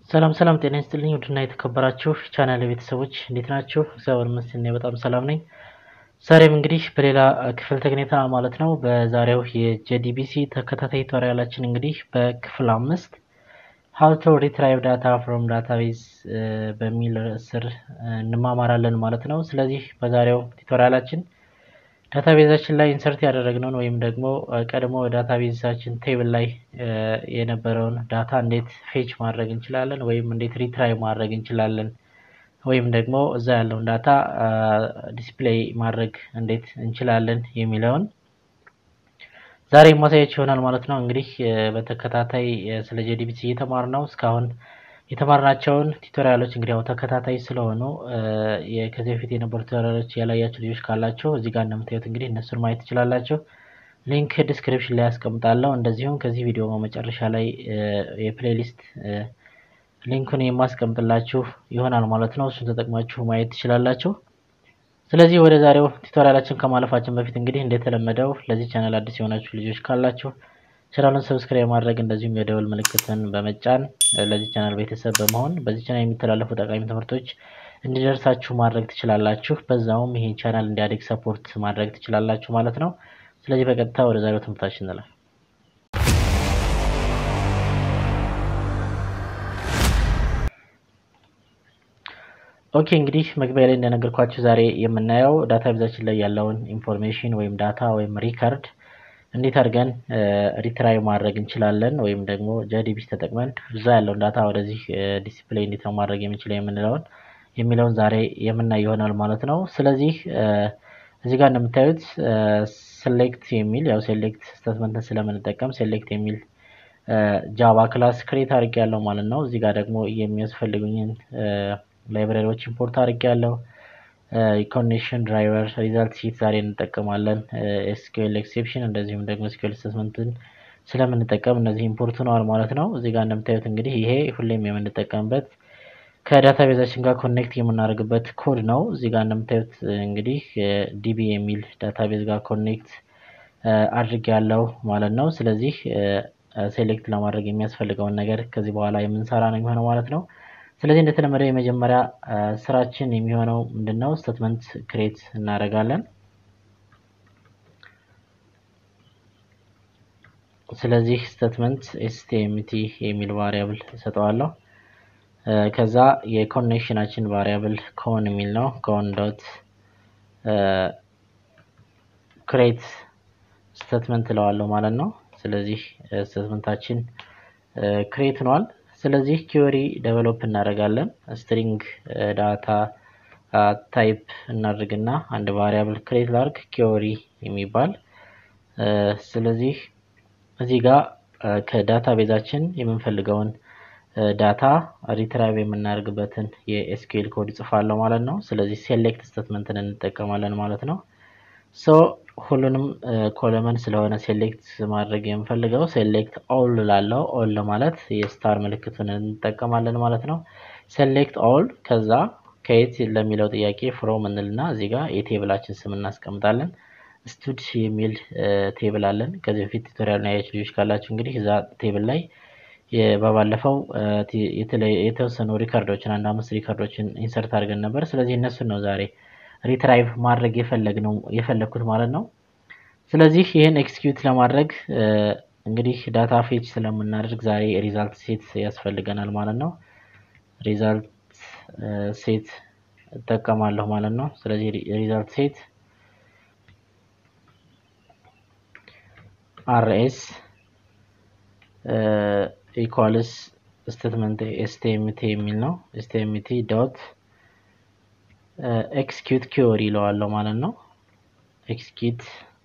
ሰላም ሰላም ጤና ይስጥልኝ ውድና የተከበራችሁ ቻናል ቤተሰቦች እንዴት ናችሁ? እግዚአብሔር ይመስገን እኔ በጣም ሰላም ነኝ። ዛሬም እንግዲህ በሌላ ክፍል ተገኝታ ማለት ነው። በዛሬው የጄዲቢሲ ተከታታይ ቱቶሪያላችን እንግዲህ በክፍል አምስት ሀው ቱ ሪትራይቭ ዳታ ፍሮም ዳታቤዝ በሚል ስር እንማማራለን ማለት ነው። ስለዚህ በዛሬው ቱቶሪያላችን ዳታቤዛችን ላይ ኢንሰርት ያደረግነውን ወይም ደግሞ ቀድሞ ዳታቤዛችን ቴብል ላይ የነበረውን ዳታ እንዴት ፌች ማድረግ እንችላለን ወይም እንዴት ሪትራይቭ ማድረግ እንችላለን ወይም ደግሞ እዛ ያለውን ዳታ ዲስፕሌይ ማድረግ እንዴት እንችላለን የሚለውን ዛሬ ማሳያችሁ ይሆናል ማለት ነው። እንግዲህ በተከታታይ ስለ ጄዲቢሲ እየተማር ነው እስካሁን የተማርናቸውን ቱቶሪያሎች እንግዲህ ያው ተከታታይ ስለሆኑ ከዚህ በፊት የነበሩ ቱቶሪያሎች ያላያችሁ ልጆች ካላችሁ እዚህ ጋር እንደምታዩት እንግዲህ እነሱን ማየት ትችላላችሁ። ሊንክ ዲስክሪፕሽን ላይ ያስቀምጣለሁ። እንደዚሁም ከዚህ ቪዲዮ መጨረሻ ላይ የፕሌሊስት ሊንኩን የማስቀምጥላችሁ ይሆናል ማለት ነው። እሱን ተጠቅማችሁ ማየት ትችላላችሁ። ስለዚህ ወደ ዛሬው ቱቶሪያላችን ከማለፋችን በፊት እንግዲህ እንደተለመደው ለዚህ ቻናል አዲስ የሆናችሁ ልጆች ካላችሁ ቻናሉን ሰብስክራይብ ማድረግ እንደዚሁም የደወል ምልክትን በመጫን ለዚህ ቻናል ቤተሰብ በመሆን በዚህ ቻናል የሚተላለፉ ጠቃሚ ትምህርቶች እንዲደርሳችሁ ማድረግ ትችላላችሁ። በዛውም ይሄን ቻናል እንዲያድግ ሰፖርት ማድረግ ትችላላችሁ ማለት ነው። ስለዚህ በቀጥታ ወደ ዛሬው ትምህርታችን እንላለን። ኦኬ እንግዲህ መግቢያ ላይ እንደነገርኳችሁ ዛሬ የምናየው ዳታ ቤዛችን ላይ ያለውን ኢንፎርሜሽን ወይም ዳታ ወይም ሪከርድ እንዴት አድርገን ሪትራይቭ ማድረግ እንችላለን ወይም ደግሞ ጄዲቢሲ ተጠቅመን እዛ ያለውን ዳታ ወደዚህ ዲስፕሌይ እንዴት ነው ማድረግ የምንችለው የምንለውን የሚለውን ዛሬ የምናይ ይሆናል ማለት ነው። ስለዚህ እዚህ ጋር እንደምታዩት ሴሌክት የሚል ያው ሴሌክት ስቴትመንትን ስለምንጠቀም ሴሌክት የሚል ጃቫ ክላስ ክሬት አድርጌ ያለው ማለት ነው። እዚህ ጋር ደግሞ የሚያስፈልጉኝን ላይብራሪዎች ኢምፖርት አድርጌ ያለው ኮኔክሽን ድራይቨር ሪዛልት ሲት ዛሬ እንጠቀማለን። ኤስኪኤል ኤክሴፕሽን እንደዚሁም ደግሞ ኤስኪኤል ስቴትመንትን ስለምንጠቀም እነዚህ ኢምፖርት ሆነዋል ማለት ነው። እዚህ ጋር እንደምታዩት እንግዲህ ይሄ ሁሌም የምንጠቀምበት ከዳታ ቤዛችን ጋር ኮኔክት የምናደርግበት ኮድ ነው። እዚህ ጋር እንደምታዩት እንግዲህ ዲቢ የሚል ዳታ ቤዝ ጋር ኮኔክት አድርጌ ያለው ማለት ነው። ስለዚህ ሴሌክት ለማድረግ የሚያስፈልገውን ነገር ከዚህ በኋላ የምንሰራ ነው የሚሆነው ማለት ነው። ስለዚህ እንደተለመደው የመጀመሪያ ስራችን የሚሆነው ምንድን ነው? ስቴትመንት ክሬት እናደርጋለን። ስለዚህ ስቴትመንት ኤስቲኤምቲ የሚል ቫሪያብል እሰጠዋለሁ። ከዛ የኮኔክሽናችን ቫሪያብል ኮን የሚል ነው። ኮን ዶት ክሬት ስቴትመንት እለዋለሁ ማለት ነው። ስለዚህ ስቴትመንታችን ክሬት ሆኗል። ስለዚህ ኪወሪ ዴቨሎፕ እናደርጋለን። ስትሪንግ ዳታ ታይፕ እናድርግና አንድ ቫሪያብል ክሬት ላርግ ኪወሪ የሚባል ስለዚህ እዚህ ጋር ከዳታ ቤዛችን የምንፈልገውን ዳታ ሪትራይቭ የምናደርግበትን የኤስኪኤል ኮድ ጽፋለሁ ማለት ነው። ስለዚህ ሴሌክት ስቴትመንትን እንጠቀማለን ማለት ነው። ሶ ሁሉንም ኮለመን ስለሆነ ሴሌክት ማድረግ የምፈልገው ሴሌክት ኦል ላለው ኦል ለማለት የስታር ምልክቱን እንጠቀማለን ማለት ነው። ሴሌክት ኦል ከዛ ከየት ለሚለው ጥያቄ ፍሮም እንልና እዚህ ጋር የቴብላችን ስም እናስቀምጣለን። ስቱድ የሚል ቴብል አለን። ከዚህ በፊት ቱቶሪያል ላይ ያያችሁ ልጆች ካላችሁ እንግዲህ እዛ ቴብል ላይ በባለፈው የተወሰኑ ሪከርዶችን አንድ አምስት ሪከርዶችን ኢንሰርት አድርገን ነበር። ስለዚህ እነሱን ነው ዛሬ ሪትራይቭ ማድረግ የፈለግነው የፈለግኩት ማለት ነው። ስለዚህ ይህን ኤክስኪዩት ለማድረግ እንግዲህ ዳታ ፌች ስለምናደርግ ዛሬ ሪዛልት ሴት ያስፈልገናል ማለት ነው። ሪዛልት ሴት እጠቀማለሁ ማለት ነው። ስለዚህ ሪዛልት ሴት አርኤስ ኢኳልስ ስቴትመንት ኤስቲኤምቲ የሚል ነው። ኤስቲኤምቲ ዶት ኤክስኪዩት ኪወሪ ይለዋለሁ ማለት ነው። ኤክስኪዩት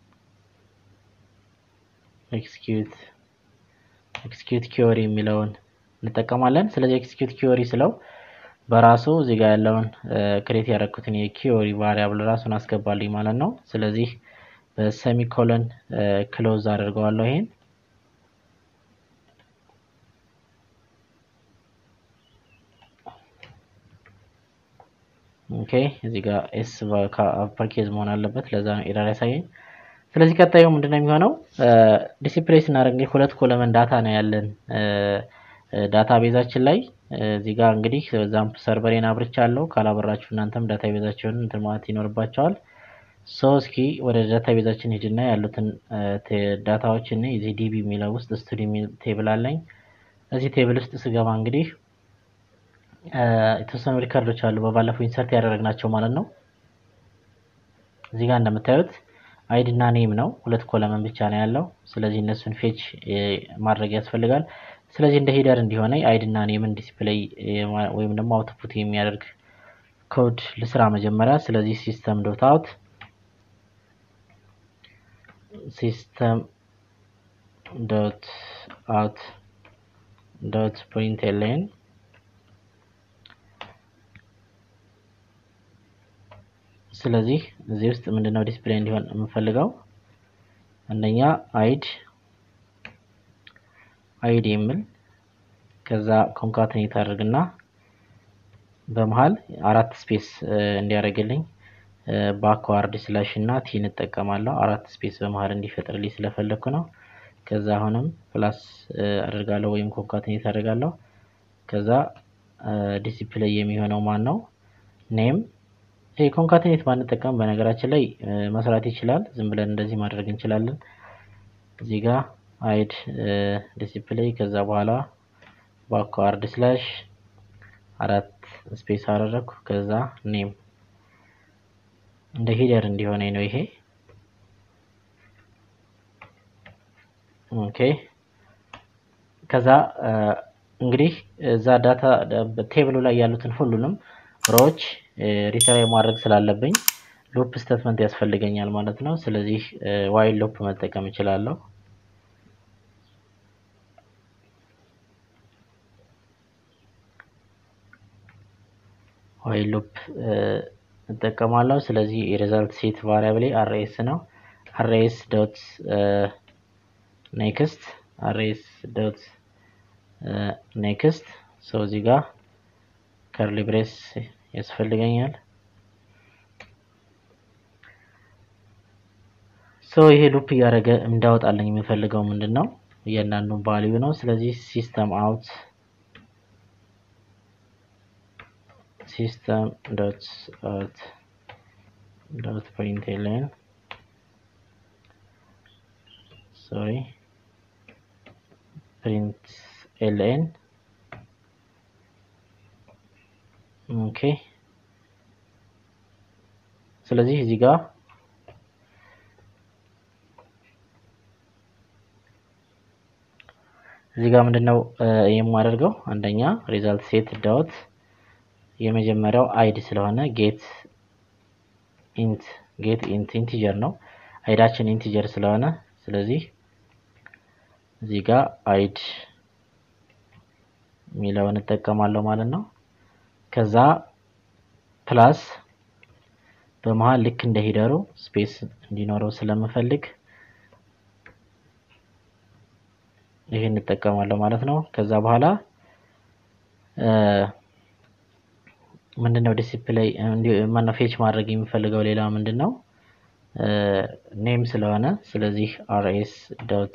ኤክስኪዩት ኤክስኪዩት ኪወሪ የሚለውን እንጠቀማለን። ስለዚህ ኤክስኪዩት ኪወሪ ስለው በራሱ እዚህ ጋር ያለውን ክሬት ያደረኩትን የኪወሪ ቫሪያብል ራሱን አስገባልኝ ማለት ነው። ስለዚህ በሰሚኮለን ክሎዝ አድርገዋለሁ ይሄን ኦኬ እዚህ ጋር ኤስ አፐርኬዝ መሆን አለበት። ለዛ ነው ኤረር ያሳየኝ። ስለዚህ ቀጣዩ ምንድነው የሚሆነው? ዲሲፕሌይ ስናደርግ እንግዲህ ሁለት ኮለመን ዳታ ነው ያለን ዳታ ቤዛችን ላይ እዚህ ጋር እንግዲህ ዛምፕ ሰርቨሬን አብርቻለሁ። ካላበራችሁ እናንተም ዳታ ቤዛችሁን እንትን ማለት ይኖርባቸዋል። ሶ እስኪ ወደ ዳታ ቤዛችን ሂድና ያሉትን ዳታዎችን እዚህ ዲቢ የሚለው ውስጥ ስቱዲ የሚል ቴብል አለኝ። እዚህ ቴብል ውስጥ ስገባ እንግዲህ የተወሰኑ ሪከርዶች አሉ በባለፈው ኢንሰርት ያደረግናቸው ማለት ነው። እዚህ ጋር እንደምታዩት አይድ እና ኔም ነው። ሁለት ኮለመን ብቻ ነው ያለው። ስለዚህ እነሱን ፌች ማድረግ ያስፈልጋል። ስለዚህ እንደ ሂደር እንዲሆነ አይድ እና ኔምን ዲስፕሌይ ወይም ደግሞ አውትፑት የሚያደርግ ኮድ ልስራ መጀመሪያ። ስለዚህ ሲስተም ዶት አውት ሲስተም ዶት አውት ዶት ፕሪንት ኤልኤን ስለዚህ እዚህ ውስጥ ምንድነው ዲስፕሌይ እንዲሆን የምፈልገው አንደኛ አይድ አይድ የሚል ከዛ ኮንካትኔት አድርግና በመሃል አራት ስፔስ እንዲያደርግልኝ ባክዋርድ ስላሽ እና ቲ እንጠቀማለሁ። አራት ስፔስ በመሃል እንዲፈጥርልኝ ስለፈለግኩ ነው። ከዛ አሁንም ፕላስ አድርጋለሁ ወይም ኮንካትኔት አድርጋለሁ። ከዛ ዲሲፕሌይ የሚሆነው ማን ነው? ኔም ይሄ ኮንካትኔት ባንጠቀም በነገራችን ላይ መስራት ይችላል። ዝም ብለን እንደዚህ ማድረግ እንችላለን። እዚህ ጋር አይድ ዲሲፕሌይ ከዛ በኋላ ባክዋርድ ስላሽ አራት ስፔስ አደረግኩ። ከዛ ኔም እንደ ሂደር እንዲሆነ ነው ይሄ። ኦኬ ከዛ እንግዲህ እዛ ዳታ ቴብሉ ላይ ያሉትን ሁሉንም ሮዎች ሪትራይ ማድረግ ስላለብኝ ሉፕ ስቴትመንት ያስፈልገኛል ማለት ነው። ስለዚህ ዋይል ሉፕ መጠቀም እችላለሁ። ዋይል ሉፕ እጠቀማለሁ። ስለዚህ የሪዛልት ሴት ቫሪያብል አርኤስ ነው። አርኤስ ዶት ኔክስት አርኤስ ዶት ኔክስት ሰው እዚህ ጋር ከርሊ ብሬስ ያስፈልገኛል። ሶ ይሄ ሉፕ እያደረገ እንዳወጣልኝ የሚፈልገው ምንድን ነው? እያንዳንዱን ቫልዩ ነው። ስለዚህ ሲስተም አውት ሲስተም ዶት አውት ዶት ፕሪንት ኤልኤን ሶሪ ፕሪንት ኤልኤን ኦኬ ስለዚህ እዚህ ጋር እዚህ ጋር ምንድነው የማደርገው? አንደኛ ሪዛልት ሴት ዳውት የመጀመሪያው አይድ ስለሆነ ጌት ኢንት ጌት ኢንት ኢንቲጀር ነው። አይዳችን ኢንቲጀር ስለሆነ ስለዚህ እዚህ ጋር አይድ የሚለውን እጠቀማለሁ ማለት ነው። ከዛ ፕላስ በመሃል ልክ እንደ ሂደሩ ስፔስ እንዲኖረው ስለምፈልግ ይሄን እንጠቀማለሁ ማለት ነው። ከዛ በኋላ ምንድነው ዲሲፕሌይ ማነው ፌች ማድረግ የሚፈልገው ሌላ ምንድነው ኔም ስለሆነ ስለዚህ አርኤስ ዶት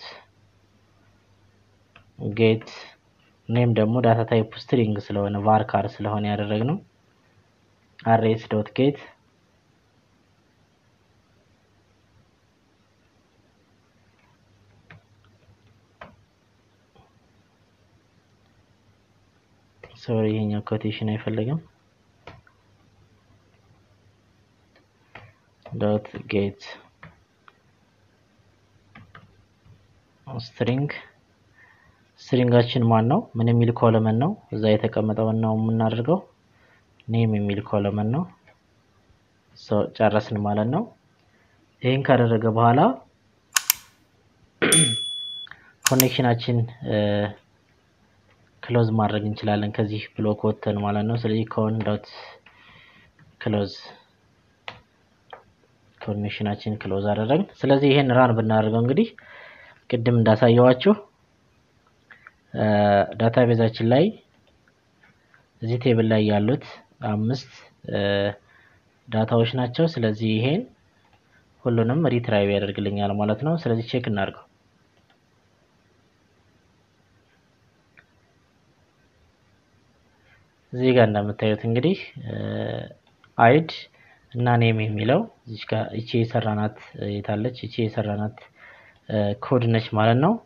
ጌት ኔም ደግሞ ዳታ ታይፕ ስትሪንግ ስለሆነ ቫርካር ስለሆነ ያደረግነው አርኤስ ዶት ጌት ሶሪ ይሄኛው ኮቴሽን አይፈልግም። ዶት ጌት ስትሪንግ ስትሪንጋችን ማን ነው? ምን የሚል ኮለመን ነው? እዛ የተቀመጠውን ነው የምናደርገው። ኔም የሚል ኮለመን ነው። ጨረስን ማለት ነው። ይህን ካደረገ በኋላ ኮኔክሽናችን ክሎዝ ማድረግ እንችላለን ከዚህ ብሎክ ወጥተን ማለት ነው። ስለዚህ ኮን ዶት ክሎዝ ኮኔክሽናችን ክሎዝ አደረግን። ስለዚህ ይሄን ራን ብናደርገው እንግዲህ ቅድም እንዳሳየዋችሁ ዳታቤዛችን ላይ እዚህ ቴብል ላይ ያሉት አምስት ዳታዎች ናቸው። ስለዚህ ይሄን ሁሉንም ሪትራይቭ ያደርግልኛል ማለት ነው። ስለዚህ ቼክ እናድርገው። እዚህ ጋር እንደምታዩት እንግዲህ አይድ እና ኔም የሚለው እዚች ጋር እቺ የሰራናት የታለች እቺ የሰራናት ኮድ ነች ማለት ነው።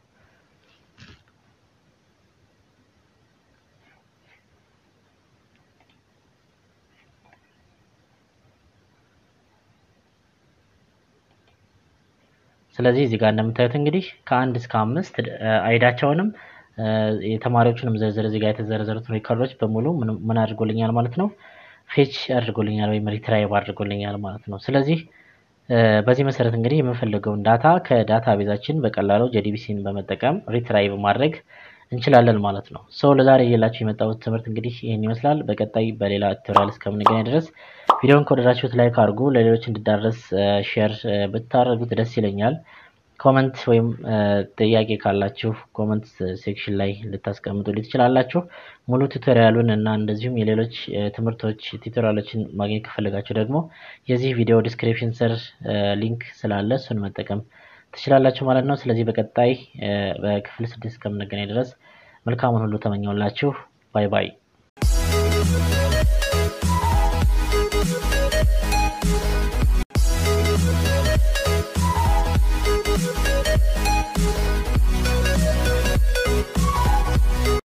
ስለዚህ እዚህ ጋር እንደምታዩት እንግዲህ ከአንድ እስከ አምስት አይዳቸውንም የተማሪዎቹንም ዝርዝር እዚህ ጋር የተዘረዘሩትን ሪከርዶች በሙሉ ምን አድርጎልኛል ማለት ነው ፌች አድርጎልኛል ወይም ሪትራይቭ አድርጎልኛል ማለት ነው። ስለዚህ በዚህ መሰረት እንግዲህ የምንፈልገውን ዳታ ከዳታ ቤዛችን በቀላሉ ጄዲቢሲን በመጠቀም ሪትራይቭ ማድረግ እንችላለን ማለት ነው። ሰው ለዛሬ እየላችሁ የመጣሁት ትምህርት እንግዲህ ይህን ይመስላል። በቀጣይ በሌላ ቱቶሪያል እስከምንገናኝ ድረስ ቪዲዮን ከወደዳችሁት ላይክ አድርጉ። ለሌሎች እንዲዳረስ ሼር ብታደርጉት ደስ ይለኛል። ኮመንት ወይም ጥያቄ ካላችሁ ኮመንት ሴክሽን ላይ ልታስቀምጡልኝ ትችላላችሁ። ሙሉ ቱቶሪያሉን እና እንደዚሁም የሌሎች ትምህርቶች ቱቶሪያሎችን ማግኘት ከፈለጋችሁ ደግሞ የዚህ ቪዲዮ ዲስክሪፕሽን ስር ሊንክ ስላለ እሱን መጠቀም ትችላላችሁ ማለት ነው። ስለዚህ በቀጣይ በክፍል ስድስት እስከምንገናኝ ድረስ መልካሙን ሁሉ ተመኘውላችሁ። ባይ ባይ።